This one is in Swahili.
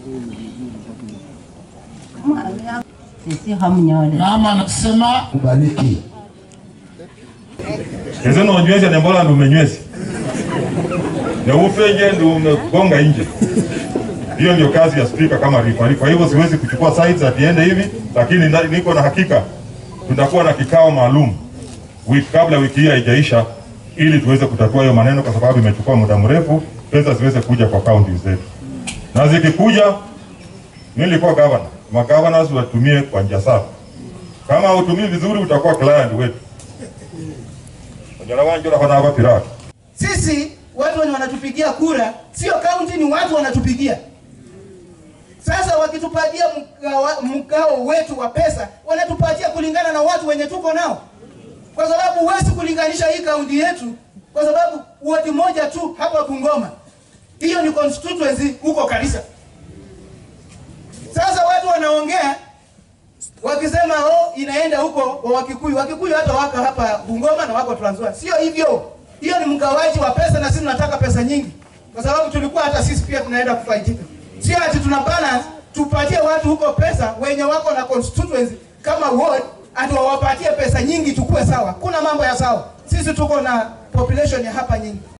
sisi hamnyole Mama anasema kubariki. ese nonywesha nembola ndi umenywesha neufenje ndi umegonga nje. Hiyo ndio kazi ya spika kama rifari. Kwa hivyo siwezi kuchukua sides atiende hivi, lakini na- niko na hakika tutakuwa na kikao maalum wiki kabla wiki hii haijaisha, ili tuweze kutatua hiyo maneno, kwa sababu imechukua muda mrefu, pesa ziweze kuja kwa kaunti zetu, na zikikuja, mimi nilikuwa governor, magavana watumie kwa njia safi. Kama hautumii vizuri, utakuwa client wetu. Onyala wanjora hana hapa pirata. Sisi watu wenye wanatupigia kura sio kaunti, ni watu wanatupigia. Sasa wakitupatia mgawa- mgao wetu wa pesa, wanatupatia kulingana na watu wenye tuko nao, kwa sababu huwezi kulinganisha hii kaunti yetu, kwa sababu wadi moja tu hapa Bungoma, hiyo ni constituency huko Karisa. Sasa watu wanaongea wakisema oh, inaenda huko kwa Wakikuyu. Wakikuyu hata wako hapa Bungoma na wako Trans Nzoia. Sio hivyo, hiyo ni mgawaji wa pesa, na sisi tunataka pesa nyingi, kwa sababu tulikuwa hata sisi pia tunaenda kufaidika. Sio ati tuna balance tupatie watu huko pesa wenye wako na constituency kama ward, ati wawapatie pesa nyingi tukue sawa. Kuna mambo ya sawa, sisi tuko na population ya hapa nyingi.